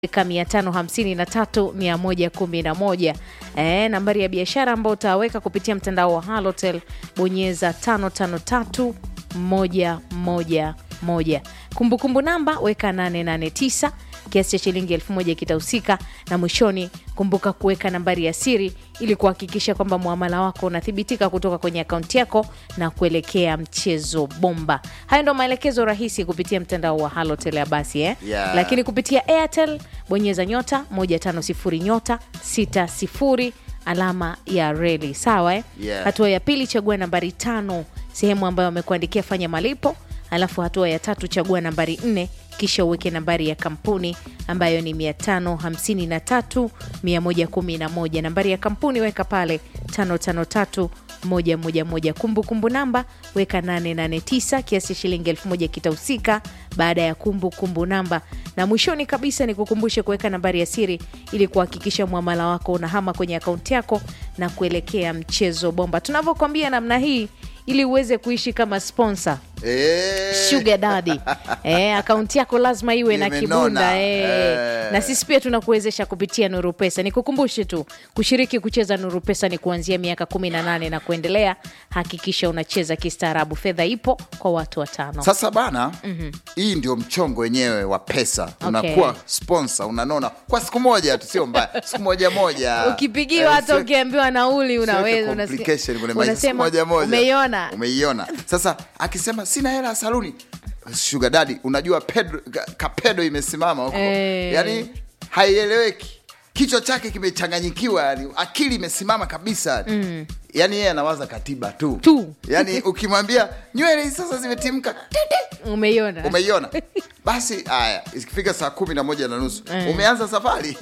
ka 553 111. Eh, nambari ya biashara ambayo utaweka kupitia mtandao wa Halotel bonyeza 553 111. Kumbukumbu namba weka 889 kiasi cha shilingi elfu moja kitahusika, na mwishoni kumbuka kuweka nambari ya siri ili kuhakikisha kwamba muamala wako unathibitika kutoka kwenye akaunti yako na kuelekea mchezo bomba. Hayo ndo maelekezo rahisi kupitia mtandao wa Halotel ya basi eh? Yeah. Lakini kupitia Airtel bonyeza nyota 150 nyota 60 alama ya reli sawa eh? Yeah. Hatua ya pili chagua nambari tano sehemu ambayo wamekuandikia fanya malipo, alafu hatua ya tatu chagua nambari nne kisha uweke nambari ya kampuni ambayo ni 553 111. Nambari ya kampuni weka pale 553 111. Kumbukumbu namba weka 889 kiasi cha shilingi elfu moja kitahusika baada ya kumbukumbu namba, na mwishoni kabisa ni kukumbushe kuweka nambari ya siri ili kuhakikisha mwamala wako unahama kwenye akaunti yako na kuelekea mchezo bomba. Tunavyokwambia namna hii ili uweze kuishi kama sponsor Eh. sugar daddy eh, akaunti yako lazima iwe na Imenona. kibunda eh. Eh. Na sisi pia tunakuwezesha kupitia Nuru Pesa. Nikukumbushe tu kushiriki kucheza Nuru Pesa ni kuanzia miaka 18 na kuendelea. Hakikisha unacheza kistaarabu, fedha ipo kwa watu watano. Sasa bana, hii ndio mchongo wenyewe wa pesa. Unakuwa sponsor, unanona kwa siku moja tu, sio mbaya, siku moja moja. Ukipigiwa Eh, hata usiwe- ukiambiwa nauli usiweke unaweza unasikia- complication kwenye maisha, siku unasema moja moja. umeiona Umeiona. Sasa akisema sina hela ya saluni, sugar daddy, unajua Pedro, ka- kapedo imesimama huko Eh. yani haieleweki, kichwa chake kimechanganyikiwa, yani akili imesimama kabisa mm. Yani yeye anawaza katiba tu, Tu. yani ukimwambia nywele hizi sasa zimetimka umeiona umeiona basi haya ikifika saa kumi na moja na nusu umeanza safari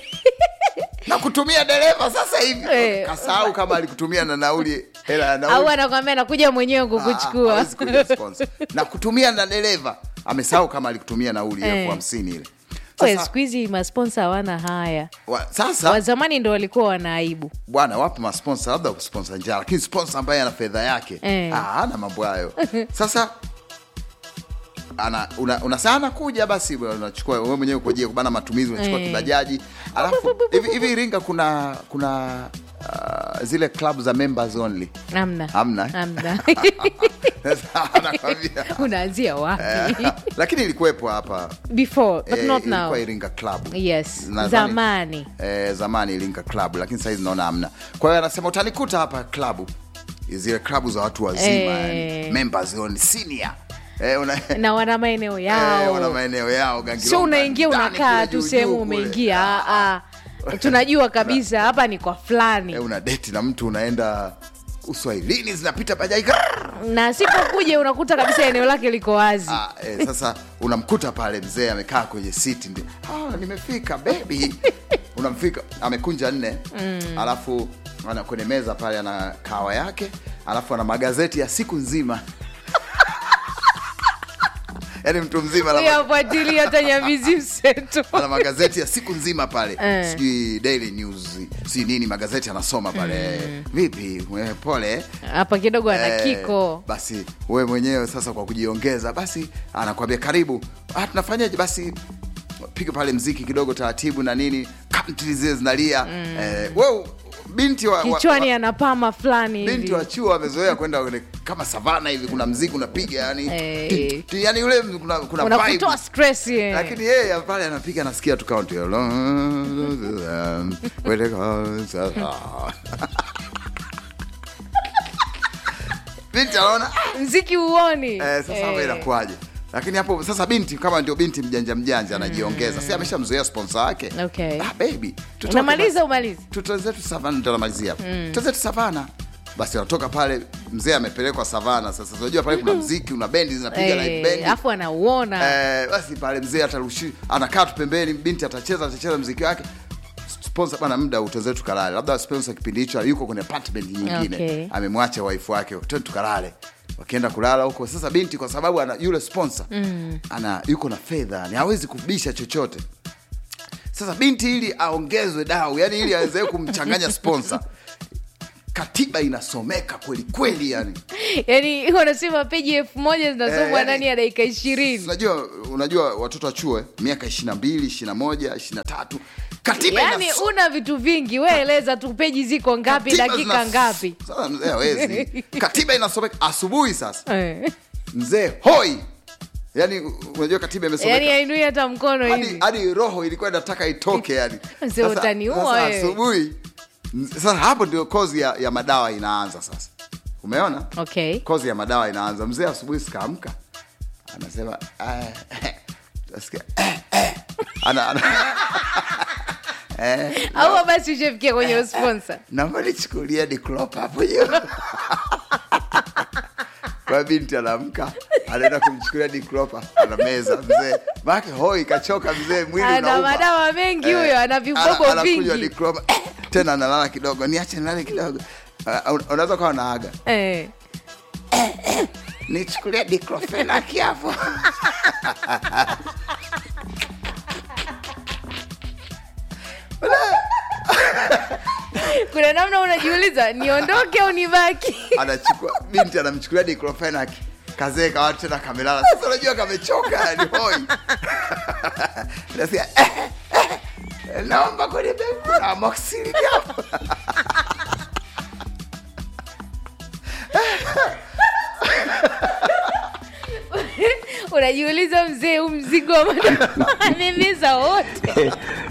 na kutumia dereva sasa hivi Eh. kasahau kama alikutumia na nauli hela ya au nauli anakwambia nakuja mwenyewe Ah, kukuchukua hawezi kuja sponsor. na kutumia na dereva amesahau kama alikutumia nauli Eh. elfu hamsini ile We, sasa, siku hizi masponsa hawana haya wa, sasa wazamani ndo walikuwa wanaibu bwana wapo masponsa labda kusponsa njaa lakini sponsa ambaye ana fedha yake Eh. ah, ana mambo hayo sasa ana una, una saa anakuja basi bwana, unachukua wewe mwenyewe kwa ajili ya kubana matumizi unachukua Eh. kibajaji alafu hivi hivi Iringa kuna kuna uh, zile club za members only amna Hamna, eh? amna Sasa anakwambia unaanzia wapi eh, lakini ilikuwepo hapa before but eh, not now ilikuwa Iringa club yes Nadhani- zamani eh, zamani Iringa club lakini saizi naona hamna. Kwa hiyo anasema utanikuta hapa klabu, zile klabu za watu wazima Eh. yani, members only senior eh, una, na wana maeneo eh, wana yao maeneo yao Gangilonga, sio unaingia ndani unakaa kule tu juu sehemu juu kule. umeingia ah, ah. tunajua kabisa hapa ni kwa fulani eh, una deti na mtu unaenda uswahilini zinapita bajaji grrr. na sipokuja unakuta kabisa eneo lake liko wazi Ah, eh, sasa unamkuta pale mzee amekaa kwenye siti ndi ah, nimefika bebi unamfika amekunja nne alafu ana kwenye meza pale ana kawa yake alafu ana magazeti ya siku nzima yaani mtu mzima ana, uyafuatilia hata nyamizi mseto ana magazeti ya siku nzima pale Eh. sijui daily news si nini magazeti anasoma pale vipi we, pole hapa kidogo ana Eh, kiko basi we mwenyewe sasa kwa kujiongeza basi anakwambia karibu ah, tunafanyaje basi piga pale mziki kidogo taratibu na nini country zile zinalia eh, we binti wa, wa, kichwani wa, ana pama fulani binti hivi wa chuo amezoea kwenda kwenye- kama savana hivi kuna mziki unapiga yani Eh. ti- ti- yani ule kuna, kuna vibe. unakutoa stress ye. lakini yeye pale anapiga anasikia tu country binti anaona "Ah, mziki uoni Eh, sasa hapo inakuwaje? Lakini hapo sasa binti kama ndio binti mjanja mjanja anajiongeza. Si ameshamzoea sponsor wake. Okay. Ah, baby. tutoke unamaliza basi. umalizi Tutoe zetu savana ndio namalizia hapo. Tutoe zetu savana. Basi anatoka pale mzee amepelekwa savana. Sasa unajua pale kuna mziki, una bendi zinapiga live Eh, bendi. alafu anauona Eh, basi pale mzee atarushi anakaa tu pembeni, binti atacheza atacheza mziki wake. Sponsor bana, muda utoze tukalale. Labda sponsor kipindi hicho yuko kwenye apartment nyingine, Okay. amemwacha wife wake, twende tukalale. Wakienda kulala huko, sasa binti kwa sababu ana yule sponsor ana yuko na fedha, ni hawezi kubisha chochote. Sasa binti ili aongezwe dau, yani ili aweze kumchanganya sponsor katiba inasomeka kweli kweli yani yaani wanasema peji elfu moja zinasomwa Eh, yani- ndani ya dakika ishirini unajua unajua watoto wa chuo eh, miaka ishiri na mbili ishiri na moja ishiri na tatu katiba yaani inaso- una vitu vingi we eleza tu peji ziko ngapi katiba dakika zinas- ngapi Sasa mzee hawezi katiba inasomeka asubuhi sasa Eh. mzee hoi yani unajua katiba imesomeka yaani ainui hata mkono hadi, hivi hadi roho ilikuwa inataka itoke yani Mzee, Sasa- utaniua sasa wewe. asubuhi sasa hapo ndio kozi ya, ya madawa inaanza sasa umeona okay kozi ya madawa inaanza mzee asubuhi sikaamka anasema eh, utasikia, eh, eh. ana, ana, eh, au basi ushafikia kwenye usponsa naomba nichukulia diklop hapo juu kwa binti anaamka anaenda kumchukulia diklopa anameza mzee make hoi kachoka mzee mwili ana unauma. madawa mengi Eh, huyo ana vibobo ana- anakunywa vingi Diclofenac, eh, tena analala kidogo niache nilale kidogo Ah, un- unaweza kawa naaga Eh. nichukulia diclofenac hapo kuna namna unajiuliza niondoke au nibaki anachukua binti anamchukulia diclofenac kazee kawa tena kamelala sasa unajua kamechoka yani hoi nasikia eh, eh, naomba kwenye begi kuna amoxicillin hapo unajiuliza mzee huu mzigo wa madawa amemeza wote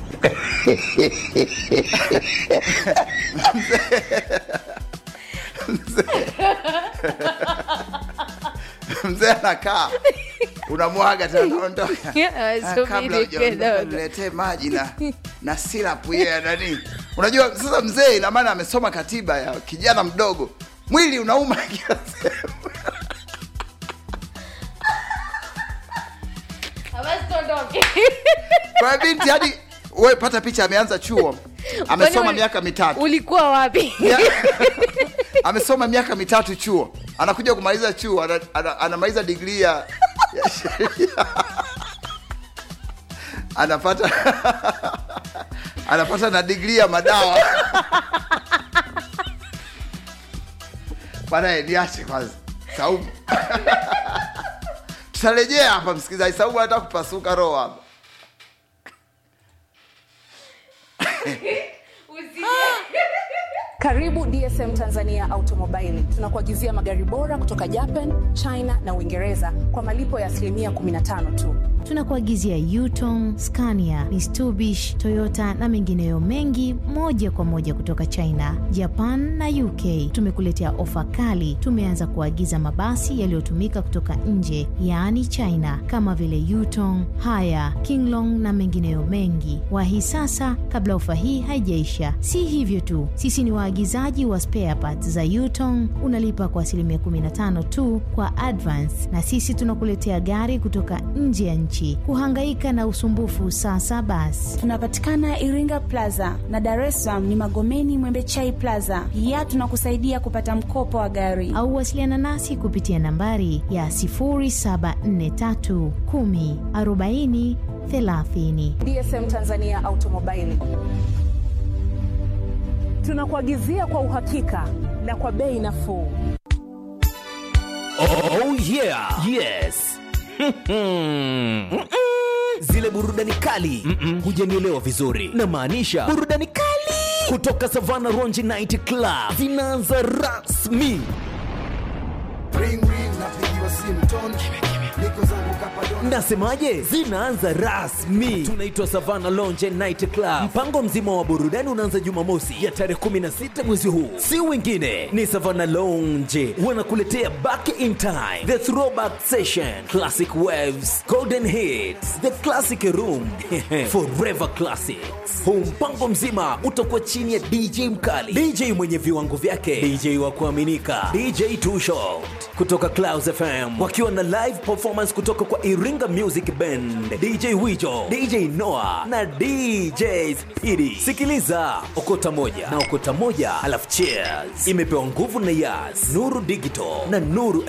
mzee anakaa unamwaga tena unaondoka Ah, kabla subiri hujaondoka kidogo niletee maji na na silapu hiyo ya nani unajua sasa mzee ina maana amesoma katiba ya kijana mdogo mwili unauma kila sehemu basi tuondoke kwa hiyo binti hadi we pata picha ameanza chuo amesoma Kwani uli- miaka mitatu ulikuwa wapi Ya- amesoma miaka mitatu chuo anakuja kumaliza chuo ana- ana- anamaliza digrii ya ya sheria anapata anapata na digrii ya madawa banaye niache kwanza saumu tutarejea hapa msikilizaji saumu anataka kupasuka roho hapa Karibu DSM Tanzania Automobile. Tunakuagizia magari bora kutoka Japan, China na Uingereza kwa malipo ya asilimia 15 tu. tunakuagizia Yutong, Scania, Mitsubishi, Toyota na mengineyo mengi moja kwa moja kutoka China, Japan na UK. Tumekuletea ofa kali. Tumeanza kuagiza mabasi yaliyotumika kutoka nje, yaani China, kama vile Yutong, Haya, Kinglong na mengineyo mengi. Wahi sasa kabla ofa hii haijaisha. Si hivyo tu, sisi ni waagizaji wa spare parts za Yutong. Unalipa kwa asilimia 15 tu kwa advance, na sisi tunakuletea gari kutoka nje ya nchi. Kuhangaika na usumbufu sasa basi. Tunapatikana Iringa Plaza na Dar es Salaam ni Magomeni Mwembechai Plaza. Pia tunakusaidia kupata mkopo wa gari. au wasiliana nasi kupitia nambari ya 0743 10 40 30. DSM Tanzania Automobile. Tunakuagizia kwa uhakika na kwa bei nafuu. Oh yeah. Yes. Zile burudani kali hujanielewa vizuri, na maanisha burudani kali kutoka Savana Ronji Night Club zinaanza rasmi. Nasemaje? Zinaanza rasmi. Tunaitwa Savana Lounge and Night Club. Mpango mzima wa burudani unaanza Jumamosi ya tarehe 16 mwezi huu, si wengine ni Savana Lounge wanakuletea Back in Time, The Throwback Session, Classic Waves, Golden Hits, The Classic Room, Forever Classics. Huu mpango mzima utakuwa chini ya DJ mkali, DJ mwenye viwango vyake, DJ wa kuaminika, DJ Too Short kutoka Clouds FM wakiwa na live performance kutoka kwa Iringa Music Band, DJ Wijo, DJ Noah na DJ Speedy. Sikiliza okota moja na okota moja, alafu cheers. Imepewa nguvu na Yas, Nuru Digital na Nuru